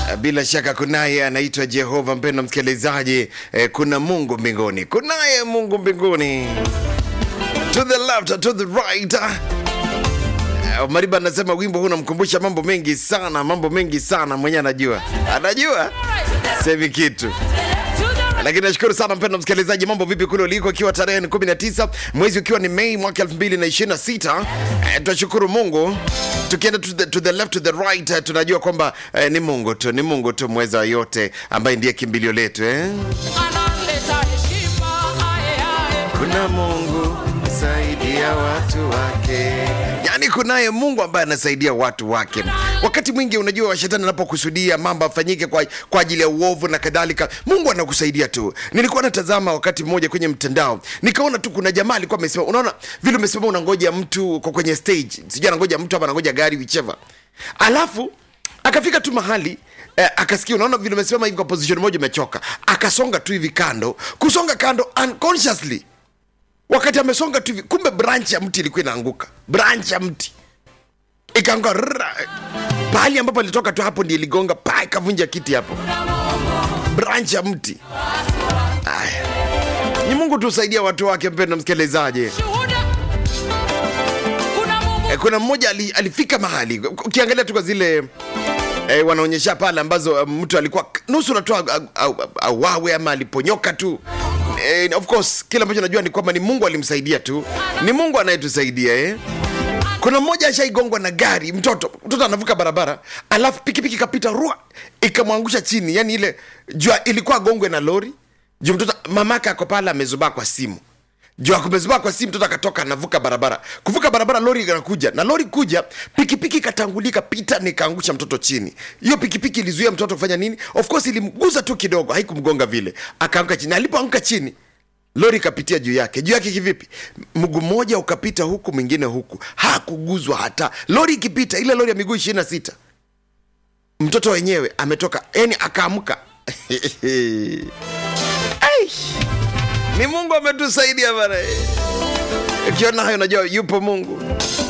Bila shaka kunaye anaitwa Jehova. Mpendwa msikilizaji, eh, kuna Mungu mbinguni, kunaye Mungu mbinguni. To the left, to the right. Eh, Mariba anasema wimbo huu unamkumbusha mambo mengi sana, mambo mengi sana. Mwenyewe anajua, anajua semi kitu lakini nashukuru sana mpendwa msikilizaji, mambo vipi kule uliko, ikiwa tarehe ni 19 mwezi ukiwa ni Mei mwaka 2026. Eh, tunashukuru Mungu. Tukienda to the, to the left to the right, eh, tunajua kwamba eh, ni Mungu tu, ni Mungu tu mweza wa yote, ambaye ndiye kimbilio letu eh? analeta heshima aye, aye. Kuna Mungu saidia watu wake, yaani kunaye Mungu ambaye anasaidia watu wake. Wakati mwingi unajua, shetani anapokusudia mambo afanyike kwa, kwa ajili ya uovu na kadhalika, Mungu anakusaidia tu. Nilikuwa natazama wakati mmoja kwenye mtandao, nikaona tu kuna jamaa alikuwa amesema, unaona vile umesema unangoja mtu uko kwenye stage, sijui anangoja mtu ama anangoja gari whichever, alafu akafika tu mahali eh, akasikia unaona vile umesimama hivi kwa position moja umechoka, akasonga tu hivi kando, kusonga kando unconsciously wakati amesonga tu hivi, kumbe branch ya mti ilikuwa inaanguka, branch ya mti ikaanguka rrrra. pahali ambapo alitoka tu, hapo ndio iligonga pa, ikavunja kiti hapo, branch ya mti. Aya, ni Mungu tusaidia watu wake, mpendwa msikilizaji. Shuhuda. Kuna Mungu Eh, kuna mmoja ali, alifika mahali ukiangalia tu kwa zile eh, wanaonyesha pale ambazo eh, mtu alikuwa nusu natoa auawe ama aliponyoka tu eh, of course kila ambacho najua ni kwamba ni mungu alimsaidia tu ni mungu anayetusaidia eh. kuna mmoja ashaigongwa na gari mtoto mtoto anavuka barabara alafu pikipiki kapita rua ikamwangusha chini yani ile jua ilikuwa agongwe na lori juu mtoto mamake ako pale amezubaa kwa simu juu akumezubaa kwa simu mtoto akatoka anavuka barabara kuvuka barabara lori inakuja na lori kuja pikipiki ikatangulika pita nikaangusha mtoto chini hiyo pikipiki ilizuia mtoto kufanya nini of course ilimguza tu kidogo haikumgonga vile akaanguka chini alipoanguka chini lori ikapitia juu yake juu yake kivipi mguu mmoja ukapita huku mwingine huku hakuguzwa hata lori ikipita ile lori ya miguu ishirini na sita mtoto wenyewe ametoka yani akaamka Ai! ni mungu ametusaidia bana ukiona hayo najua yupo mungu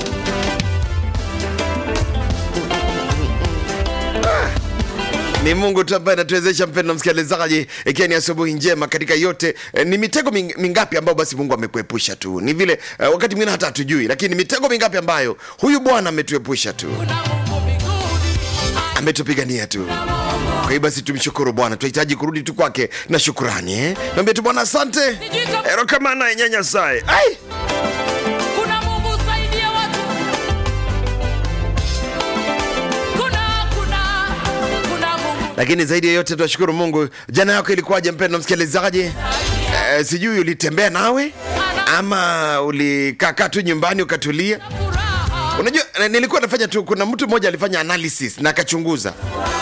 Ah, ni mungu tu ambaye anatuwezesha mpendo msikilizaji ikiwa ni asubuhi njema katika yote eh, ni mitego ming- mingapi ambayo basi mungu amekuepusha tu ni vile eh, wakati mwingine hata hatujui lakini ni mitego mingapi ambayo huyu bwana ametuepusha tu kuna Mungu mbinguni ametupigania tu kwa hiyo basi tumshukuru bwana tunahitaji kurudi tu kwake na shukurani eh? naambia tu bwana asante erokamana nyanyasae ai kuna Mungu saidia watu kuna kuna kuna Mungu lakini zaidi ya yote tunashukuru mungu jana yako ilikuwaje mpendo msikilizaji eh, sijui ulitembea nawe ama ulikaakaa tu nyumbani ukatulia furaha unajua eh, nilikuwa nafanya tu kuna mtu mmoja alifanya analysis na akachunguza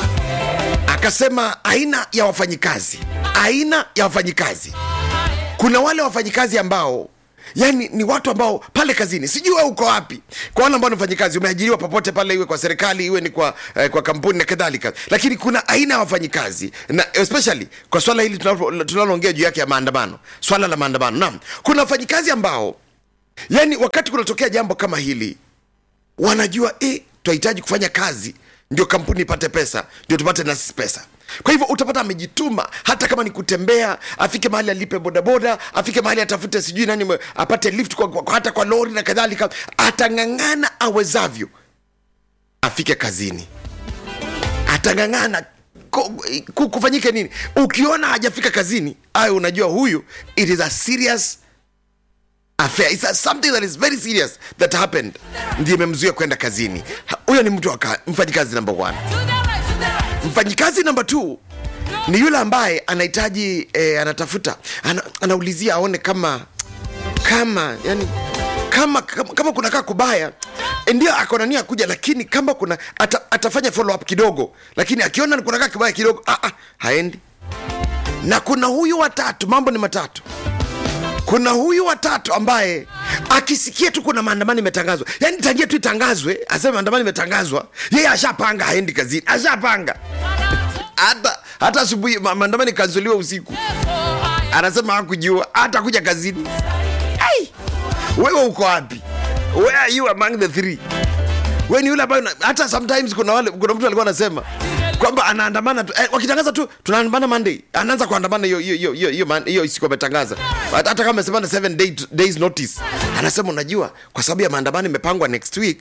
akasema aina ya wafanyikazi aina ya wafanyikazi kuna wale wafanyikazi ambao yani ni watu ambao pale kazini sijui wewe uko wapi kwa wale ambao ni wafanyikazi umeajiriwa popote pale iwe kwa serikali iwe ni kwa, eh, kwa kampuni na kadhalika lakini kuna aina ya wafanyikazi na especially kwa swala hili tunalo- tunaloongea juu yake ya maandamano swala la maandamano naam kuna wafanyikazi ambao yani wakati kunatokea jambo kama hili wanajua eh, tunahitaji kufanya kazi ndio kampuni ipate pesa ndio tupate na sisi pesa kwa hivyo utapata amejituma hata kama ni kutembea afike mahali alipe bodaboda afike mahali atafute sijui nani mwe- apate lift kwa, kwa, hata kwa lori na kadhalika atang'ang'ana awezavyo afike kazini atang'ang'ana ku- ku- kufanyike nini ukiona hajafika kazini ayo unajua huyu it is a serious affair It's a, something that is very serious that happened ndiye imemzuia kwenda kazini Ha- huyo ni mtu wa ka- mfanyikazi number one to the right to the right mfanyikazi namba two ni yule ambaye anahitaji eh, anatafuta ana, anaulizia aone kama kama yani kama kama, kama kunakaa kubaya eh, ndio akona nia kuja lakini kama kuna ata, atafanya follow up kidogo lakini akiona kunakaa kibaya kidogo ah, ah, haendi na kuna huyu watatu mambo ni matatu kuna huyu watatu ambaye akisikia tu kuna maandamano imetangazwa yani tangia tu itangazwe aseme maandamano imetangazwa yeye ashapanga haendi kazini ashapanga hata hata asubuhi ma- maandamano ikanzuliwa usiku anasema hakujua hata kuja kazini Ai! wewe uko wapi where are you among the three we ni yule ambayo una- hata sometimes kuna wale kuna mtu alikuwa anasema kwamba anaandamana tu, eh, wakitangaza tu tunaandamana Monday, anaanza kuandamana hiyo hiyo hiyo hiyo hiyo man- hiyo siku ametangaza, hata hata kama amesema na 7 day, days notice, anasema unajua, kwa sababu ya maandamano imepangwa next week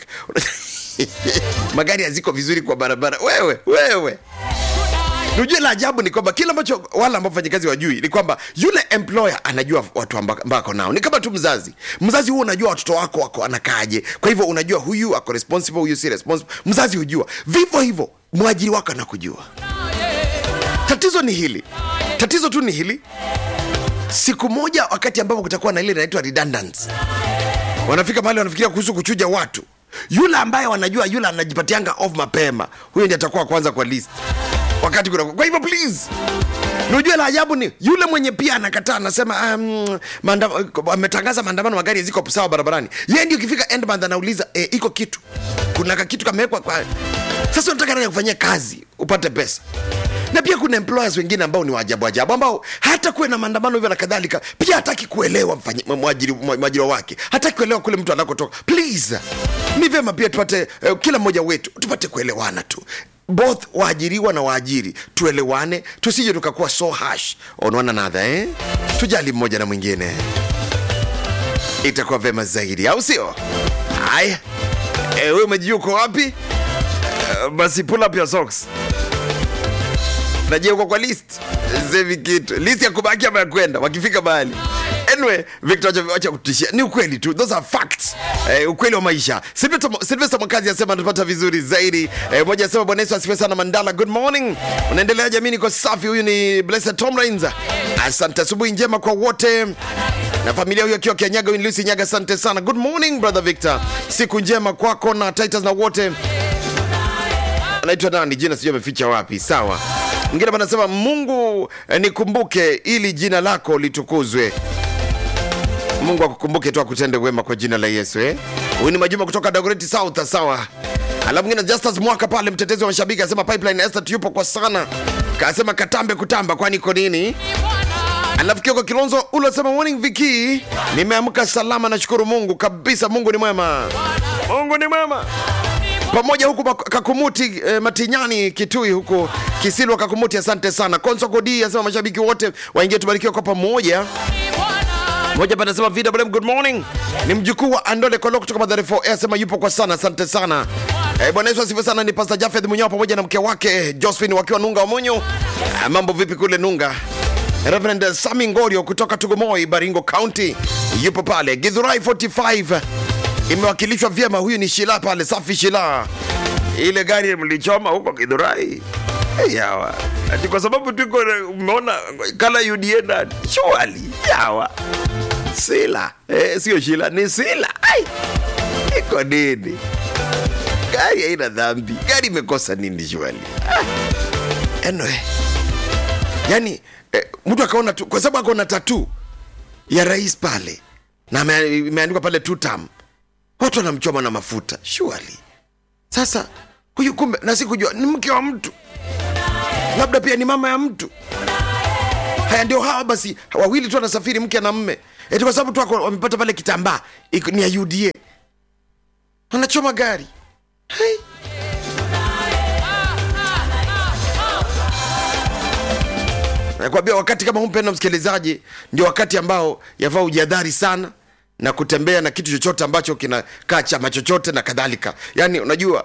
magari haziko vizuri kwa barabara. Wewe wewe Unajua la ajabu ni kwamba kile ambacho wale ambao wafanyakazi wajui ni kwamba yule employer anajua watu amba- ambao ako nao. Ni kama tu mzazi. Mzazi huo unajua watoto wako wako anakaaje. Kwa hivyo unajua huyu ako responsible, huyu si responsible. Mzazi hujua. Vivyo hivyo mwajiri wako anakujua. Tatizo ni hili. Tatizo tu ni hili. Siku moja wakati ambapo kutakuwa na ile inaitwa redundancy wanafika mahali wanafikiria kuhusu kuchuja watu yule ambaye wanajua yule anajipatianga off mapema huyo ndiye atakuwa kwanza kwa list wakati kuna kwa hivyo please Unajua la ajabu ni yule mwenye pia anakataa anasema um, maanda, ametangaza maandamano magari ziko sawa barabarani. Yeye ndio ukifika end month anauliza e, iko kitu. Kuna ka kitu kamewekwa kwa Sasa unataka nani kufanyia kazi upate pesa. Na pia kuna employers wengine ambao ni waajabu ajabu ambao hata kuwe na maandamano hivyo na kadhalika pia hataki kuelewa mfanyi- mwajiri mwajiri wake. Hataki kuelewa kule mtu anakotoka. Please. Ni vyema pia tupate eh, kila mmoja wetu tupate kuelewana tu both waajiriwa na waajiri tuelewane tusije tukakuwa so harsh on one another eh? tujali mmoja na mwingine itakuwa vema zaidi au sio haya eh, we umejua uko wapi Eh, basi pull up your socks najia uko kwa list zevi kitu list ya kubaki ama ya kwenda wakifika mahali anyway victor wacha- wacha kutishia ni ukweli tu those are facts eh, ukweli wa maisha Sylvester- sylvester mwakazi asema anatupata vizuri zaidi eh, moja asema bwana yesu asifiwe sana mandala good morning unaendelea jamii niko safi huyu ni blessed tomlins asante asubuhi njema kwa wote na familia huyo akiwa kianyaga huyu ni lucy nyaga asante sana good morning brother victor siku njema kwako na titus na wote anaitwa nani jina sijui ameficha wapi sawa mwingine panasema mungu eh, nikumbuke ili jina lako litukuzwe mungu akukumbuke tu akutende wema kwa jina la yesu eh? huyu ni majuma kutoka dagoreti south sawa alafu mwingine justus mwaka pale mtetezi wa mashabiki asema pipeline estate yupo kwa sana kasema katambe kutamba kwani iko nini alafu kioko kilonzo ule asema morning viki nimeamka salama nashukuru mungu kabisa mungu ni mwema mungu ni mwema pamoja huku mak- kakumuti eh, matinyani kitui huku kisilwa kakumuti asante sana konso kodi asema mashabiki wote waingie tubarikiwa kwa pamoja moja panasema VWM good morning ni mjukuu wa andole kolo kutoka madhare 4 asema yupo kwa sana asante sana eh, bwana yesu asifiwe sana ni pastor jafeth munyao pamoja na mke wake eh, josephine wakiwa nunga wa monyo eh, mambo vipi kule nunga Reverend Sami Ngorio kutoka Tugomoi, Baringo County yupo pale. Githurai 45 imewakilishwa vyema. Huyu ni Shila pale, safi Shila. Ile gari mlichoma huko Githurai hey, yawa ati kwa sababu tuko umeona kala UDA na shwali yawa Sila eh, sio Shila ni Sila. Ai, iko nini? Gari haina dhambi, gari imekosa nini shwali? Ah. Anyway yani eh, mtu akaona tu kwa sababu akaona tatu ya rais pale na ame- imeandikwa pale two term watu wanamchoma na mafuta surely sasa huyu kumbe na sikujua ni mke wa mtu labda pia ni mama ya mtu haya ndio hawa basi wawili tu wanasafiri mke na mme eti kwa sababu tu wako- wamepata pale kitambaa iko- ni ya uda wanachoma gari hey. nakwambia wakati kama huu mpenda msikilizaji ndio wakati ambao yafaa ujihadhari sana na kutembea na kitu chochote ambacho kinakaa chama chochote na kadhalika yaani unajua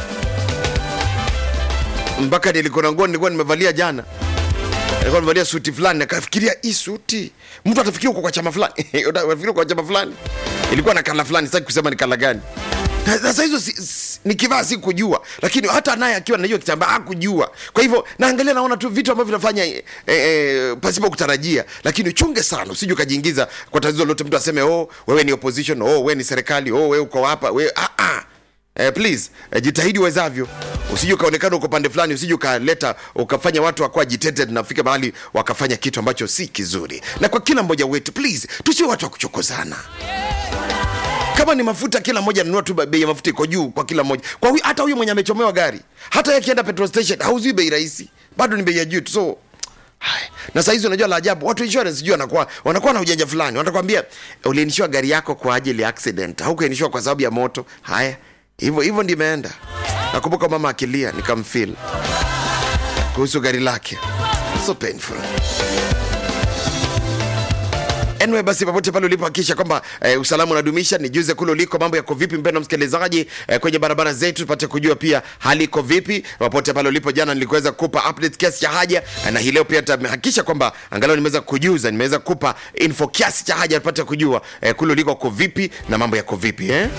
mpaka nilikuwa na nguo nilikuwa nimevalia jana nilikuwa nimevalia suti fulani nakafikiria hii suti mtu atafikiria uko kwa chama fulani utafikiria uko kwa chama fulani ilikuwa na kala fulani sitaki kusema ni kala gani Na sasa hizo si, si, nikivaa si kujua lakini hata naye akiwa na hiyo kitambaa hakujua kwa hivyo naangalia naona tu vitu ambavyo vinafanya e, e, pasipo kutarajia lakini uchunge sana usije ukajiingiza kwa tatizo lolote mtu aseme oh wewe ni opposition oh wewe ni serikali oh wewe uko hapa wewe ah, ah. Eh, please eh, jitahidi uwezavyo usije ukaonekana uko pande fulani usije ukaleta ukafanya watu wakuwa agitated na fika mahali wakafanya kitu ambacho si kizuri na kwa kila mmoja wetu please tusiwe watu wa kuchokozana kama ni mafuta kila mmoja anunua tu bei ya mafuta iko juu kwa kila mmoja kwa huyu, hata huyu mwenye amechomewa gari hata yeye akienda petrol station hauzui bei rahisi bado ni bei ya juu tu so Hai. na saa hizi unajua la ajabu watu insurance sijui wanakuwa wanakuwa na ujanja fulani watakwambia uliinishiwa gari yako kwa ajili ya accident haukuinishiwa kwa sababu ya moto haya hivyo hivyo ndimeenda nakumbuka mama akilia nikamfil kuhusu gari lake so painful Anyway, basi popote pale ulipo hakikisha kwamba eh, usalama unadumisha. Nijuze kule uliko mambo yako vipi, mpendwa msikilizaji, eh, kwenye barabara zetu tupate kujua pia hali iko vipi popote pale ulipo. Jana nilikuweza kukupa update kiasi cha haja, eh, na hii leo pia tutahakikisha kwamba angalau nimeweza kujuza, nimeweza kukupa info kiasi cha haja, tupate kujua eh, kule uliko uko vipi na mambo yako vipi eh?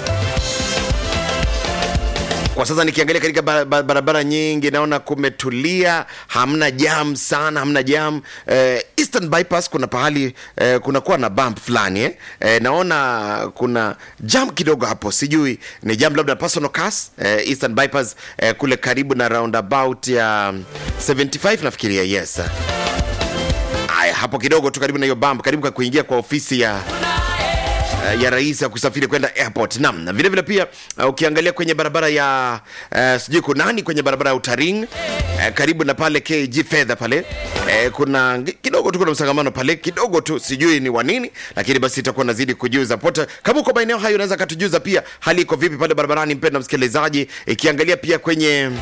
kwa sasa nikiangalia katika ba- ba- barabara nyingi naona kumetulia hamna jam sana hamna jam eh, eastern bypass kuna pahali eh, kunakuwa na bump fulani eh? Eh, naona kuna jam kidogo hapo sijui ni jam labda personal cars eh, eastern bypass eh, kule karibu na roundabout ya 75 nafikiria yes aya hapo kidogo tu karibu na hiyo bump karibu kwa kuingia kwa ofisi ya uh, ya rais ya kusafiri kwenda airport nam na vile vile pia uh, ukiangalia kwenye barabara ya uh, sijui kunani kwenye barabara ya utaring uh, karibu na pale kg fedha pale uh, kuna ngi- kidogo tu kuna msangamano pale kidogo tu sijui ni wa nini lakini basi itakuwa nazidi kujuza pote kama uko maeneo hayo unaweza katujuza pia hali iko vipi pale barabarani mpenda msikilizaji ikiangalia pia kwenye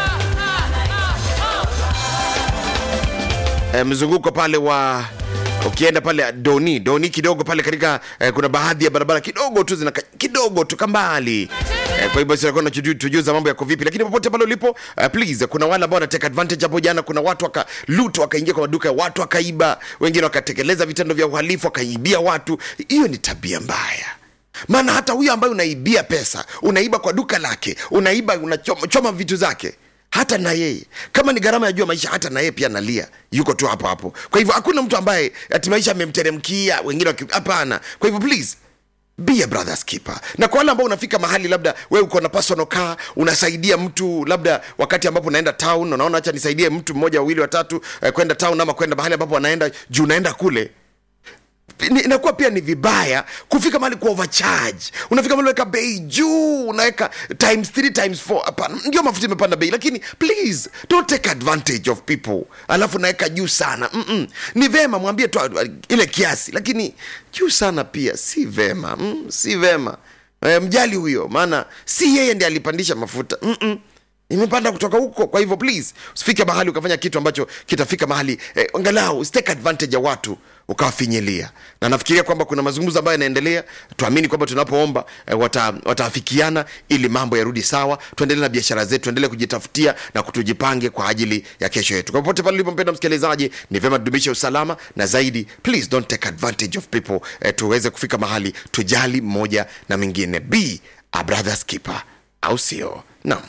eh, mzunguko pale wa ukienda pale doni doni kidogo pale katika eh, kuna baadhi ya barabara kidogo tu zina kidogo tu kambali eh, kwa hivyo sitakuwa na tujuza mambo yako vipi lakini popote pale ulipo eh, please kuna wale ambao wanateka advantage hapo jana kuna watu waka loot wakaingia kwa maduka ya watu wakaiba wengine wakatekeleza vitendo vya uhalifu wakaibia watu hiyo ni tabia mbaya maana hata huyo ambaye unaibia pesa unaiba kwa duka lake unaiba unachoma choma vitu zake hata na yeye kama ni gharama ya juu ya maisha hata na yeye pia analia yuko tu hapo hapo kwa hivyo hakuna mtu ambaye ati maisha amemteremkia wengine waki- hapana kwa hivyo please be a brother's keeper na kwa wale ambao unafika mahali labda wewe uko na personal car unasaidia mtu labda wakati ambapo unaenda town unaona acha nisaidie mtu mmoja wawili watatu eh, kwenda town ama kwenda mahali ambapo anaenda juu unaenda kule ni- inakuwa pia ni vibaya kufika mahali ku overcharge unafika mahali unaweka bei juu unaweka times 3 times 4 hapana ndio mafuta imepanda bei lakini please don't take advantage of people alafu unaweka juu sana Mm-mm. ni vema mwambie tu uh, ile kiasi lakini juu sana pia si vema mm, si vema e, mjali huyo maana si yeye ndi alipandisha mafuta Mm-mm imepanda kutoka huko kwa hivyo please usifike mahali ukafanya kitu ambacho kitafika mahali eh, angalau usitake advantage ya watu ukawafinyilia na nafikiria kwamba kuna mazungumzo ambayo yanaendelea tuamini kwamba tunapoomba eh, wata, wataafikiana ili mambo yarudi sawa tuendelee na biashara zetu tuendelee kujitafutia na kutujipange kwa ajili ya kesho yetu kwa popote pale ulipompenda msikilizaji ni vyema tudumishe usalama na zaidi please don't take advantage of people eh, tuweze kufika mahali tujali mmoja na mwingine be a brother's keeper au sio naam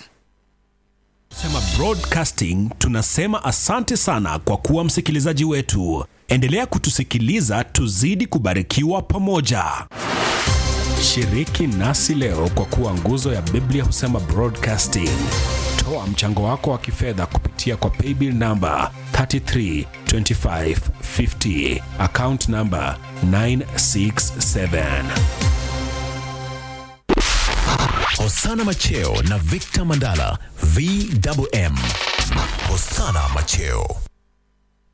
Sema Broadcasting tunasema asante sana kwa kuwa msikilizaji wetu. Endelea kutusikiliza tuzidi kubarikiwa pamoja. Shiriki nasi leo kwa kuwa nguzo ya Biblia husema Broadcasting. Toa mchango wako wa kifedha kupitia kwa paybill namba 332550 account namba 967. Hosana Macheo na Victor Mandala VMM. Hosana Macheo.